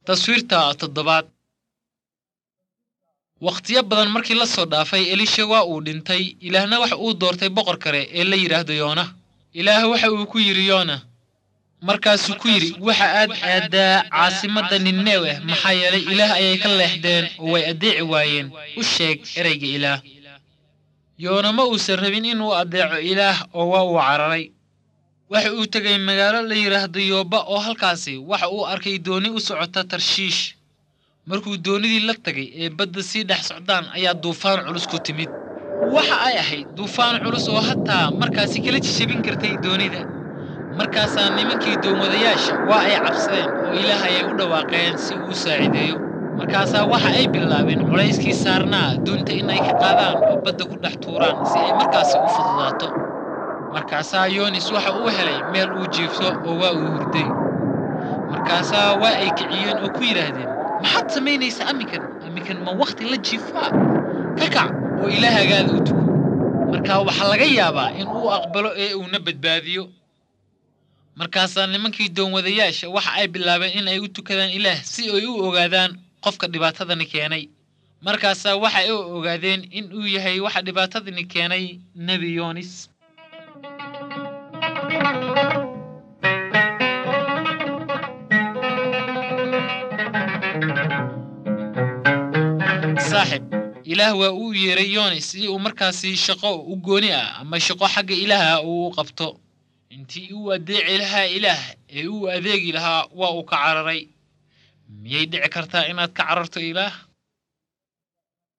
taswiirta toddobaad wakhtiyo badan markii la soo dhaafay elisha waa uu dhintay ilaahna waxa uu doortay boqor kale ee la yidhaahdo yoona ilaah waxa uu ku yidhi yoona markaasuu ku yidhi waxa aad aadaa caasimadda ninnewe maxaa yeelay ilaah ayay ka leexdeen oo way addeeci waayeen u sheeg ereyga ilaah yoona ma uusan rabin inuu addeeco ilaah oo waa uu cararay waxa uu tegay magaalo la yidhaahdo yooba oo halkaasi waxa uu arkay dooni u socota tarshiish markuu doonidii la tagay ee badda sii dhex socdaan ayaa duufaan culus ku timid waxa ay ahayd duufaan culus oo hataa markaasi kala jijabin kartay doonida markaasaa nimankii doonwadayaasha waa ay cabsadeen oo ilaah ayay u dhawaaqeen si uu u saacideeyo markaasaa waxa ay bilaabeen culayskii saarnaa doonta in ay ka qaadaan oo badda ku dhex tuuraan si ay markaasi u fududaato markaasaa yoonis waxa uu helay meel uu jiifto oo waa uu hurday markaasaa waa ay kiciyeen oo ku yidhaahdeen maxaad samaynaysaa aminkan aminkan ma wakhti la jiifaa ka kac oo ilaahagaada u tuko markaa waxaa laga yaabaa in uu aqbalo ee uuna badbaadiyo markaasaa nimankii doonwadayaasha waxa ay bilaabeen in ay u tukadaan ilaah si ay u ogaadaan qofka dhibaatadani keenay markaasaa waxa ay u ogaadeen in uu yahay waxa dhibaatadani keenay nebi yoonis saaxib ilaah waa uu yeeray yoonis si uu markaasi shaqo u gooni ah ama shaqo xagga ilaaha uu u qabto intii uu addeeci lahaa ilaah ee uu adeegi lahaa waa uu ka cararay miyay dhici kartaa inaad ka cararto ilaah